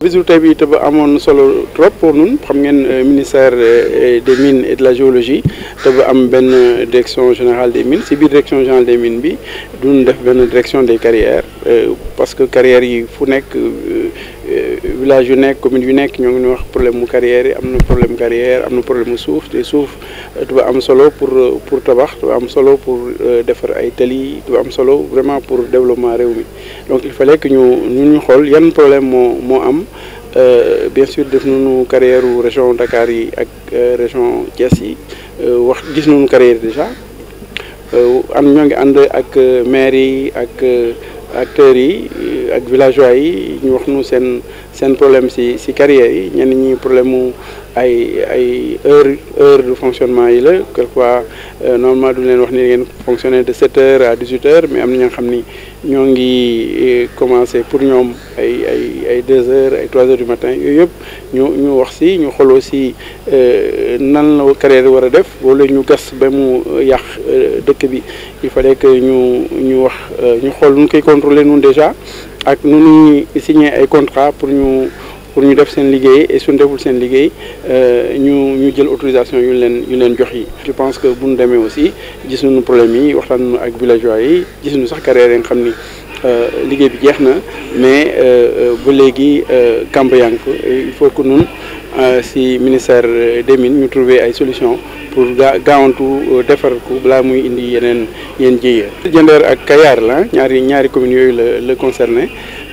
bisu tey bi te ba amoon solo trop pour ñun xam ngeen ministère des mines et de la géologie te ba am benn direction générale des mines si biir direction générale des mines bi duñ def benn direction des carrières parce que carrières yi fu nekk village yu nekk commune yu nekk ñoo ngi wax problème mu carrière yi am na problème carrière am na problème mu suuf te suuf dafa am solo pour pour tabax dafa am solo pour defar ay tali dafa am solo vraiment pour développement réew mi donc il fallait que ñu ñu ñu xool yan problème moo moo am bien sûr def nañu carrière région Dakar yi ak région Thiès yi wax gis nañu carrière déjà am ñoo ngi ànd ak maire yi ak acteurs yi ak villageois yi ñu wax nu seen seen problème ci ci carrière yi ñenn ñi problème mu ay ay heure heure de fonctionnement yi la quelquefois normalement du leen wax ni ngeen fonctionner de sept heures à dix huit heures mais am na ñoo xam ni ñoo ngi commencer pour ñoom ay ay ay deux heures ay trois heures du matin yooyu yëpp ñu ñu wax ci ñu xool aussi nan la carrière yi war a def wala ñu gas ba mu yàq dëkk bi il fallait que ñu ñu wax ñu xool nu koy contrôler nun déjà ak nu ñuy signer ay contrat pour ñu pour ñu def seen liggéey et suñu deful seen liggéey ñu ñu jël autorisation yu leen yu leen jox yi je pense que bu ñu demee aussi gis nañu problème yi waxtaan nañu ak villageois yi gis nañu sax carrière yi nga xam ni liggéey bi jeex na mais ba léegi camp yaa ngi fa il faut que ñun si ministère des mines ñu trouver ay solution pour gaa gaawantu defar ko balaa muy indi yeneen yeneen jiye Diender ak Kayar la ñaari ñaari communes yooyu la la concerné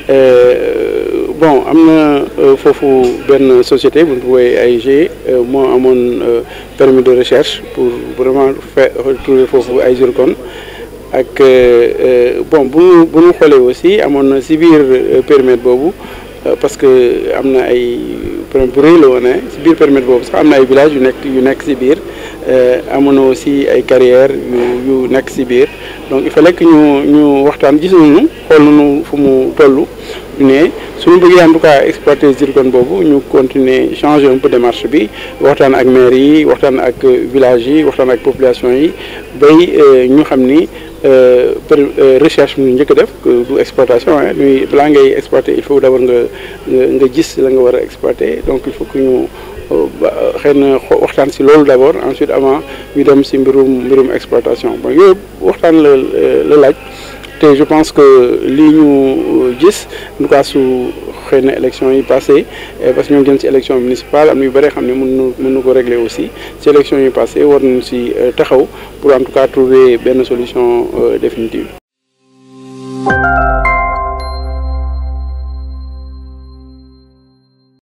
bon am na foofu benn société bu ñu woowee AIG moo amoon permis de recherche pour vraiment faire trouver foofu ay zircon ak bon bu ñu bu ñu xoolee aussi amoon na si biir périmètre boobu parce que am na ay problème bu rëy la woon si biir périmètre boobu sax am na ay villages yu nekk yu nekk si biir amoon na aussi ay carrières yu yu nekk si biir donc il fallait que ñu ñu waxtaan gis nañu xool nañu fu mu toll ne suñu bëggee en tout cas exploiter zircon boobu ñu continuer changer un peu démarche bi waxtaan ak maire yi waxtaan ak village yi waxtaan ak population yi bay ñu xam ni recherche mu njëkk a def du exploitation ah ñuy balaa ngay exploiter il faut d'abord nga nga gis la nga war a exploiter donc il faut que ñu xëy na waxtaan si loolu d'abord ensuite avant ñu dem si mbirum mbirum exploitation bon yooyu waxtaan la la laaj te je pense que lii ñu gis en tout cas su xëy na élection yi passé parce que ñoo jëm ci élection municipale am na yu bëri xam ne mën nu mën nu ko régler aussi ci élection yi passé war nañu ci taxaw pour en tout cas trouver benn solution définitive